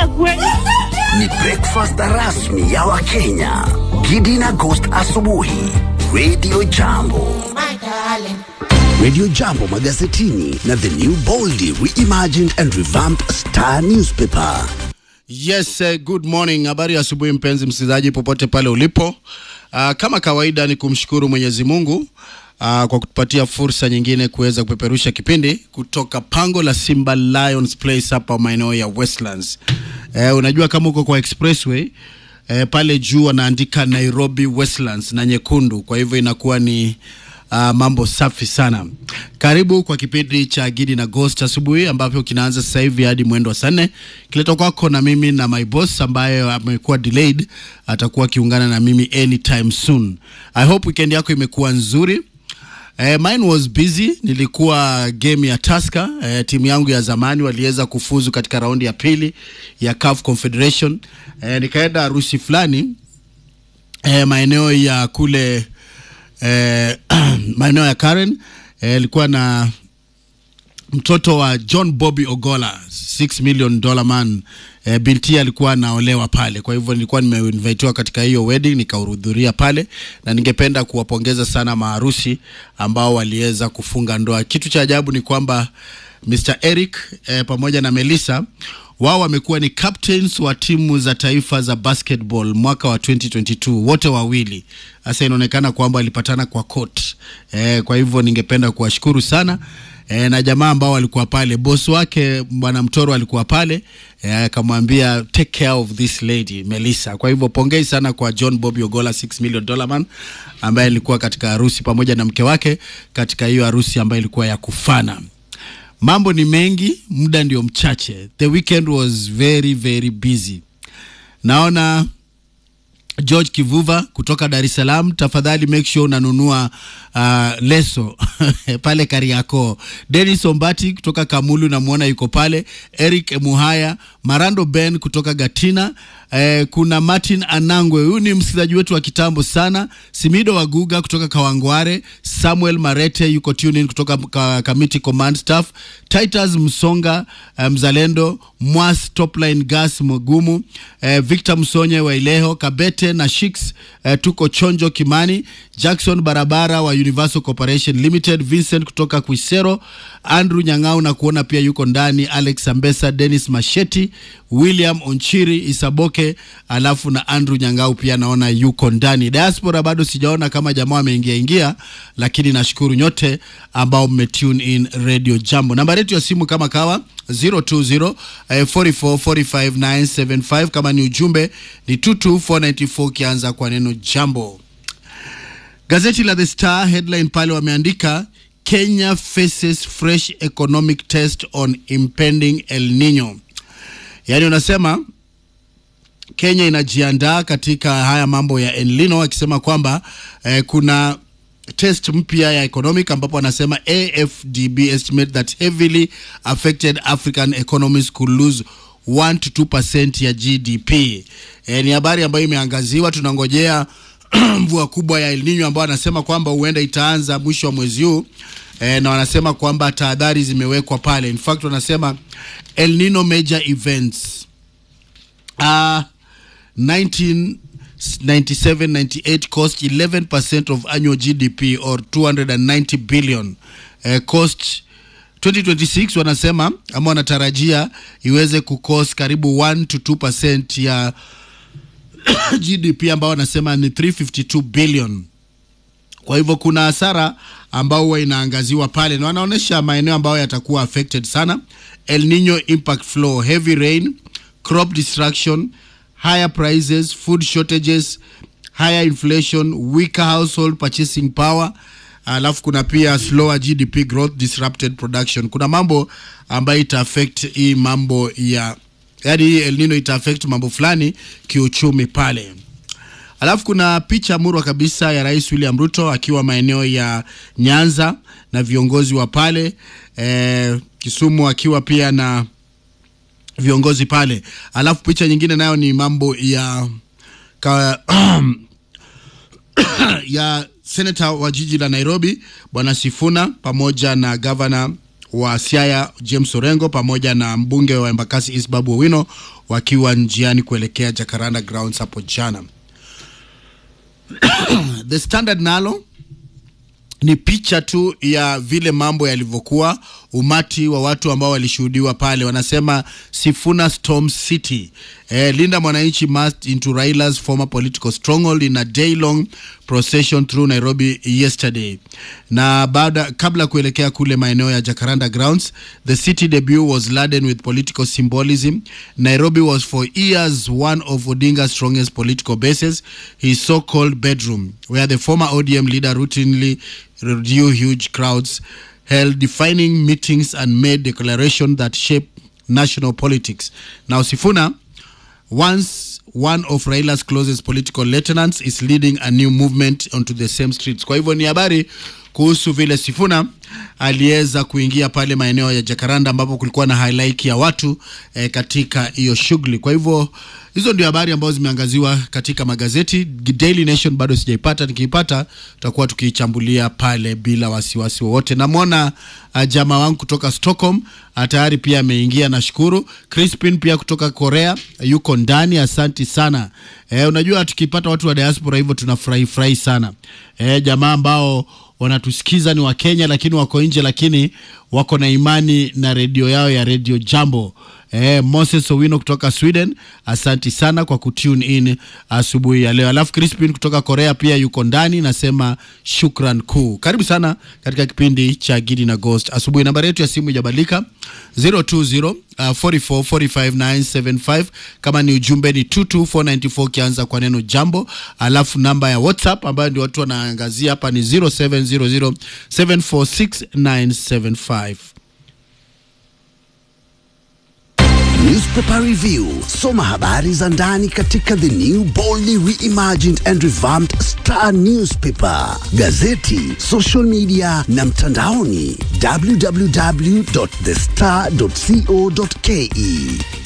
kweli. Ni breakfast rasmi ya Wakenya. Gidi na Ghost asubuhi. Radio Jambo. Radio Jambo magazetini na the new boldly reimagined and revamped Star newspaper. Yes, uh, good morning. Habari ya asubuhi mpenzi msikilizaji popote pale ulipo. Uh, kama kawaida ni kumshukuru Mwenyezi Mungu uh, kwa kutupatia fursa nyingine kuweza kupeperusha kipindi kutoka pango la Simba Lions Place hapa maeneo ya Westlands. Uh, unajua kama uko kwa expressway uh, pale juu wanaandika Nairobi Westlands na nyekundu, kwa hivyo inakuwa ni Uh, mambo safi sana. Karibu kwa kipindi cha Gidi na Ghost asubuhi ambapo kinaanza sasa hivi hadi mwendo wa saa nne kileto kwako na mimi na my boss ambaye amekuwa delayed, atakuwa akiungana na mimi anytime soon. I hope weekend yako imekuwa nzuri. Eh, mine was busy. Nilikuwa game ya Tusker. Eh, timu yangu ya zamani waliweza kufuzu katika raundi ya pili ya CAF Confederation. Eh, nikaenda harusi fulani eh, maeneo ya kule eh, maeneo ya Karen ilikuwa eh, na mtoto wa John Bobby Ogola 6 million dollar man eh, binti alikuwa anaolewa pale, kwa hivyo nilikuwa nimeinvitiwa katika hiyo wedding nikahudhuria pale, na ningependa kuwapongeza sana maharusi ambao waliweza kufunga ndoa. Kitu cha ajabu ni kwamba Mr Eric eh, pamoja na Melissa wao wamekuwa ni captains wa timu za taifa za basketball mwaka wa 2022 wote wawili. Sasa inaonekana kwamba walipatana kwa court eh, kwa hivyo ningependa kuwashukuru sana eh, na jamaa ambao walikuwa pale, boss wake bwana Mtoro alikuwa pale akamwambia eh, take care of this lady Melissa. Kwa hivyo pongezi sana kwa John Bobby Ogola 6 million dollar man ambaye alikuwa katika harusi pamoja na mke wake katika hiyo harusi ambayo ilikuwa ya kufana. Mambo ni mengi, muda ndio mchache. The weekend was very very busy. Naona George Kivuva kutoka Dar es Salaam, tafadhali make sure unanunua uh, leso pale Kariakoo. Dennis Ombati kutoka Kamulu namwona yuko pale. Eric Muhaya, Marando Ben kutoka Gatina. Eh, kuna Martin Anangwe, huyu ni msikilizaji wetu wa kitambo sana. Simido Waguga kutoka Kawangware. Samuel Marete yuko tuning kutoka ka, Committee Command Staff. Titus Msonga eh, mzalendo. Mwas Topline Gas Mgumu. Eh, Victor Msonye wa Ileho. Kabete na Shix eh, tuko Chonjo Kimani. Jackson Barabara wa Universal Corporation Limited. Vincent kutoka Kwisero. Andrew Nyang'au na kuona pia yuko ndani. Alex Ambesa, Dennis Masheti, William Onchiri Isaboke, alafu na Andrew Nyang'au pia naona yuko ndani. Diaspora bado sijaona kama jamaa ameingia ingia, lakini nashukuru nyote ambao mmetune in Radio Jambo. Namba yetu ya simu kama kawa 020 eh, 44 45 975. Kama ni ujumbe ni 22494 kianza kwa neno jambo. Gazeti la The Star headline pale wameandika Kenya faces fresh economic test on impending El Nino. Yaani unasema Kenya inajiandaa katika haya mambo ya El Nino, akisema kwamba eh, kuna test mpya ya economic ambapo anasema AFDB estimate that heavily affected African economies could lose 1 to 2% ya GDP. Eh, ni habari ambayo imeangaziwa, tunangojea mvua kubwa ya El Nino ambayo anasema kwamba huenda itaanza mwisho wa mwezi huu e, na wanasema kwamba tahadhari zimewekwa pale. In fact wanasema El Nino major events uh, 1997-98 cost 11% of annual GDP or 290 billion uh, cost 2026 wanasema ama wanatarajia iweze kucost karibu 1 to 2% ya GDP ambao wanasema ni 352 billion. Kwa hivyo kuna hasara ambao huwa inaangaziwa pale na wanaonyesha maeneo ambayo yatakuwa affected sana: El Nino impact flow, heavy rain, crop destruction, higher prices, food shortages, higher inflation, weaker household purchasing power. Alafu kuna pia slower GDP growth, disrupted production. Kuna mambo ambayo ita affect hii mambo ya yaani hii El Nino ita affect mambo fulani kiuchumi pale. Alafu kuna picha murwa kabisa ya Rais William Ruto akiwa maeneo ya Nyanza na viongozi wa pale e, Kisumu akiwa pia na viongozi pale. Alafu picha nyingine nayo ni mambo ya ka, ya senata wa jiji la Nairobi bwana Sifuna pamoja na gavana wa Siaya James Orengo pamoja na mbunge wa Embakasi East Babu Owino wakiwa njiani kuelekea Jacaranda Grounds hapo jana. The Standard nalo ni picha tu ya vile mambo yalivyokuwa, umati wa watu ambao walishuhudiwa pale. Wanasema Sifuna Storm City. Eh, Linda Mwananchi marched into Raila's former political stronghold in a day-long procession through Nairobi yesterday. Na baada kabla kuelekea kule maeneo ya Jacaranda Grounds, the city debut was laden with political symbolism. Nairobi was for years one of Odinga's strongest political bases, his so-called bedroom, where the former ODM leader routinely drew huge crowds, held defining meetings and made declarations that shape national politics. Now Sifuna once one of Raila's closest political lieutenants is leading a new movement onto the same streets. Kwa hivyo ni habari kuhusu vile Sifuna aliweza kuingia pale maeneo ya Jacaranda ambapo kulikuwa na halaiki ya watu eh, katika hiyo shughuli. Kwa hivyo hizo ndio habari ambazo zimeangaziwa katika magazeti. Daily Nation bado sijaipata, nikiipata tutakuwa tukiichambulia pale bila wasiwasi wowote. Namwona uh, jamaa wangu kutoka Stockholm uh, tayari pia ameingia, nashukuru. Crispin pia kutoka Korea yuko ndani, asanti sana. Eh, unajua tukipata watu wa diaspora hivyo tunafurahi furahi sana. Eh, jamaa ambao wanatusikiza ni Wakenya lakini wako nje, lakini wako na imani na redio yao ya redio Jambo. Eh, Moses Owino kutoka Sweden, asanti sana kwa kutune in asubuhi ya leo. Alafu Crispin kutoka Korea pia yuko ndani, nasema shukran kuu. Karibu sana katika kipindi cha Gidi na Ghost asubuhi. Nambari yetu ya simu ijabadilika 020 uh, 44 45 975. Kama ni ujumbe ni 22494 ukianza kwa neno jambo, alafu namba ya WhatsApp ambayo ndio watu wanaangazia hapa ni 0700 746 975. Newspaper Review. Soma habari za ndani katika the new boldly reimagined and revamped Star Newspaper, gazeti, social media na mtandaoni www.thestar.co.ke.